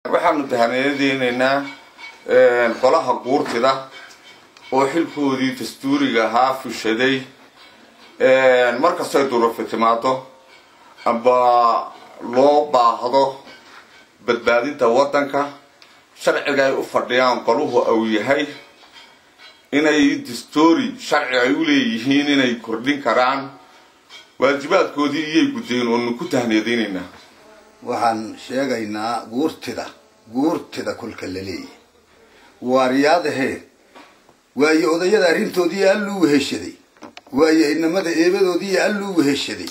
waxaanu tahaniyadeynaynaa qolaha guurtida oo xilkoodii dastuuriga ahaa fushaday markastay durufi timaado amba loo baahdo badbaadinta waddanka sharciga ay u fadhiyaan qoluhu au yahay inay dastoori sharci ay u leeyihiin inay kordhin karaan waajibaadkoodii iyay guddeen oonu ku tahniyadeynaynaa waxaan sheegaynaa guurtida guurtida kolka la leeyahay waaryaadahee waayo odayada arrintoodii alluu weheshaday waayo inamada eebadoodii alluu weheshaday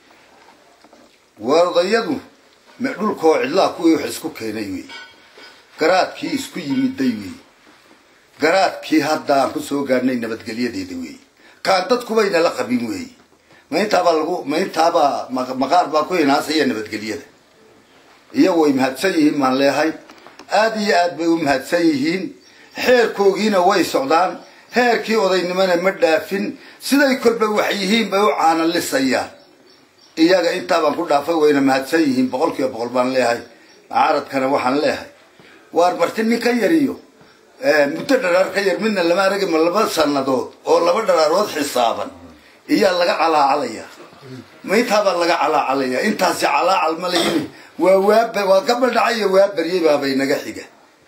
waa odayadu me dhulkoo cidlaa kuwii wax isku keenay wey garaadkii isku yimiday wey garaadkii hadda aan ku soo gaadhnay nabadgelyadeeda wey kaan dadkubayna la qabin wey mayntaabaa lagu mayntaabaa maqaar baa ku hinaasaya nabadgelyada iyagu way mahadsan yihiin maan leehay aada iyo aad bay u mahadsan yihiin xeerkoogiina way socdaan heerkii odaynimona ma dhaafin siday kolba wax yihiin bay u caanalisayaan iyaga intaabaan ku dhaafay wayna mahadsan yihiin boqol kiiba boqol baan leehay mucaaradkana waxaan leehay waar marti nin ka yariyo muddo dharaar ka yar midna lama aragi ma laba sanadood oo laba dharaarood xisaaban iyaa laga calaacalaya mayntaabaa laga calaacalaya intaasi calaacal ma layin waa waaba waa gabadhacaya waa baryay baabay naga xiga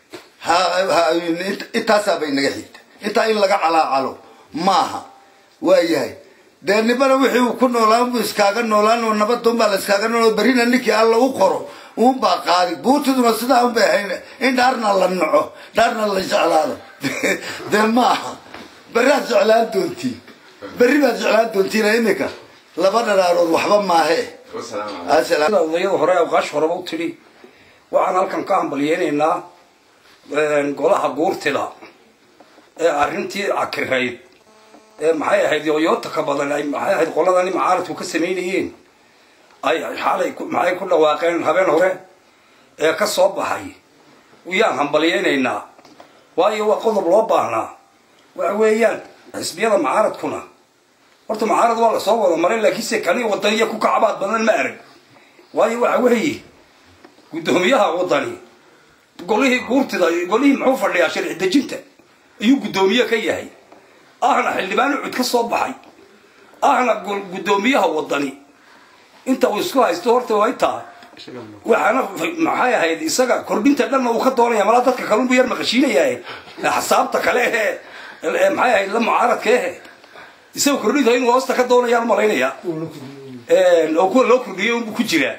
intaasaabay naga xigta intaa in laga calaacalo maaha waayahay dee nibana wixii uu ku noolaan buu iskaaga noolaan oo nabaduunbaa la iskaaga nool berrina ninkii alla u qoro uunbaa qaadi buurtiduna sidaa unbay ahayn in dhaarna la naco dhaarna la jeclaado dee maaha berriaad jeclaan doontiin berri baad jeclaan doontiin imika laba dharaarood waxba maahe odayada hore awqaash horeba u tidhi waxaan halkan ka hambalyeynaynaa golaha guurtida ee arrintii cakirayd ee maxay ahayd yooyoota ka badan ay maxay ahayd qoladani macaaradku ka samaynayeen ay xaalay maxay ku dhawaaqeen habeen hore ee ka soo baxay yaan hambalyeynaynaa waayo waa qodob loo baahnaa waxa weeyaan xisbiyada macaaradkuna horta macaarad waa lasoo wada maray laakiinse kani wadaniya ku kacabaad badan ma arag waayo waxa weeye guddoomiyaha wadani golihii guurtida golihii muxuu fadhiyaa sharci dejinta ayuu guddoomiye ka yahay ahna xildhibaan ucud ka soo baxay ahna guddoomiyaha wadani inta uu isku haysto horta way tahay waxaana maxay ahayd isaga kordhinta dhanna uu ka doonaya malaa dadka kalunbu yar maqashiinayaa xasaabta kale ehe maxay ahayd la mucaaradka ehe isaga kordhinta inuu hoosta ka doonayaan malaynaya oo kuwa loo kordhiyay unbu ku jiraa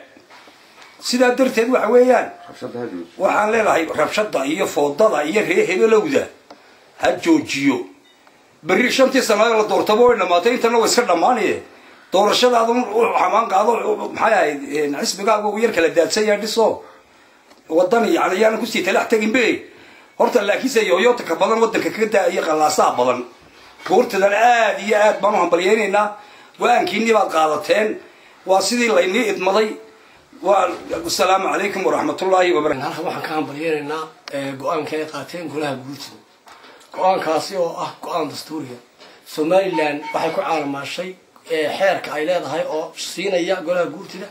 sidaa darteed waxa weeyaan waxaan leenahay rabshada iyo foodada iyo ree hebelowda ha joojiyo berri shantii sannadood la doortaba way dhamaatay intana wa iska dhammaanaye doorashadaada u xamaan qaado maxay ahayd xisbigaaga uu yar kala daadsan yahay dhiso wadani yani yaanan kusii talax tegin be horta laakiinse yooyoota ka badan waddanka kaga daaiyo qallaasaha badan guurtadan aada iyo aad baan u hambalyeynaynaa go-aankiinii baad qaadateen waa sidii laynii idmaday waa asalaamu calaykum waraxmatullaahi wabarakatu halkan waxaan ka hambalyeynaynaa go-aanka ay qaateen golaha guurtida go-aankaasi oo ah go-aan dastuuriga somalilan waxay ku caalamaashay xeerka ay leedahay oo siinaya golaha guurtida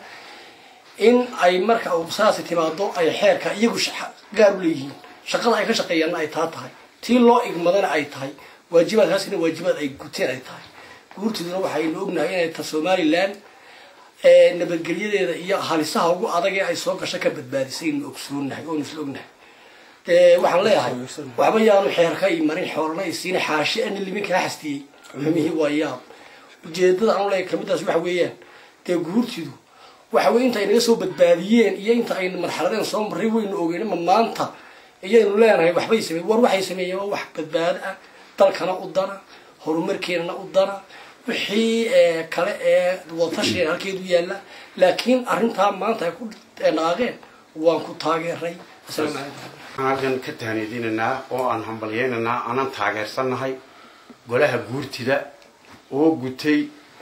in ay marka saasi timaado ay xeerka iyagu gaar u leeyihiin shaqada ay ka shaqeeyaanna ay taa tahay tii loo igmadana ay tahay waajibaadkaasina waajibaad ay guteen ay tahay guurtiduna waxaynu ognahay inay ta somalilan nabadgelyadeeda iyo halisaha ugu adag ee ay soo gasho ka badbaadisay inu ogsoonahay oonu isla ognahay waxaan leeyahay waxba yaanu xeerka i marin xoolana i siina xaashi ani limin kaa xastiyey xumihii waa yaab ujeedada aanu leeyahay kamiddaas waxa weeyaan dee guurtidu waxa weye inta ay naga soo badbaadiyeen iyo inta aynu marxaladeen soo marray waynu ogeyn ma maanta iyaynu leenahay waxbay sameeyen war waxay sameeyeen waa wax badbaado ah dalkana u dana horumarkeenana u dana wixii kale ee wadatashigan halkeedu yaalla laakiin arrintaa maanta ay ku dhaqaaqeen waan ku taageeray asalaamu calaykum waxaan halkan ka tahniyadinaynaa oo aan hambalyeynaynaa aanan taageersannahay golaha guurtida oo gutay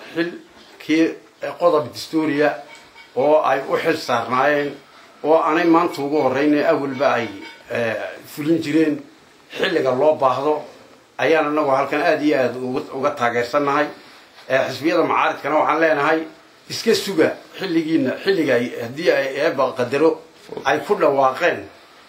xilkii qodob dastuuriya oo ay u xil saarnaayeen oo aanay maanta ugu horreynay awalba ay fulin jireen xilliga loo baahdo ayaan anagu halkan aada iyo aada uga taageersannahay xisbiyada macaaridkana waxaan leenahay iska suga xilligiina xilliga haddii ay eeba qadaro ay ku dhawaaqeen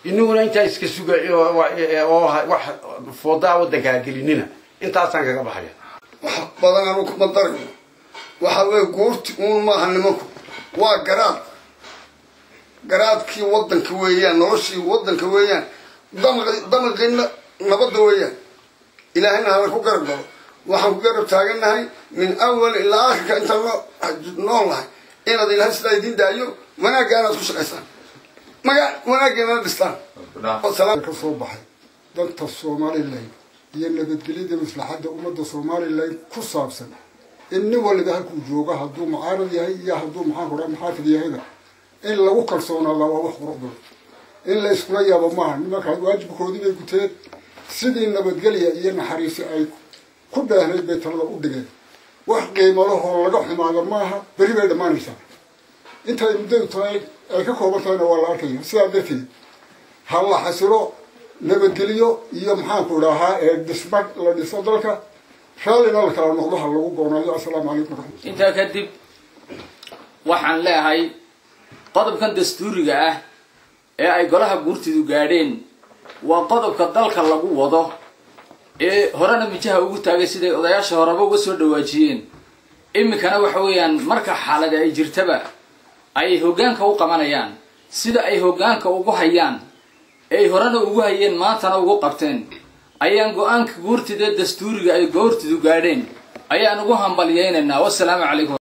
inaguna intaa iska suga oo wax foodaa waddankaa gelinina intaasaan kaga baxaya wax badan anu kuma darayno waxa weeye guurti uun maaha nimanku waa garaad garaadkii waddanka weeyaan noloshii waddanka weeyaan damaqi damaqii nabadda weeyaan ilaahayna hala ku garab galo waxaan ku garab taagannahay min awal ilaa aakhirka intaan noo nool nahay inaad ilaahay sidaa idin daayo wanaagga inaad ku shaqaysaan maga wanaaggeena dhistaan ka soo baxay danta somalilan iyo nabadgelyada maslaxadda ummadda somalilan ku saabsan in nin waliba halkuu joogo hadduu mucaarad yahay iyo hadduu maxaan ku dhaha muxaafid yahayba in lagu kalsoonaada waa wax qurux badan in la iskula yaabo maaha nimankaas waajibkoodii bay guteen sidii nabadgelya iyo naxariisi ay ku dheehnayd bay talada u dhigeen wax qiimalahoo laga xumaado maaha beri bay dhammaanaysaa intay muddadu tahay ay ka kooban tahayna waa la arkaya sidaa darteed ha la xasilo nabadgelyo iyo maxaanku idhaahaa ee dhisma la dhiso dalka raallina la kala noqdo ha lagu goonaayo assalaamu calaykum waraxmat intaa kadib waxaan leehay qodobkan dastuuriga ah ee ay golaha guurtidu gaadheen waa qodobka dalka lagu wado ee horena mijaha ugu taagay siday odayaasha horeba uga soo dhawaajiyeen iminkana waxa weeyaan marka xaalada ay jirtaba ay hoggaanka u qabanayaan sida ay hoggaanka ugu hayaan ay horena ugu hayeen maantana ugu qabteen ayaan go-aanka guurtida dastuuriga ay goortidu gaadheen ayaan ugu hambalyaynaynaa wassalaamu calaykum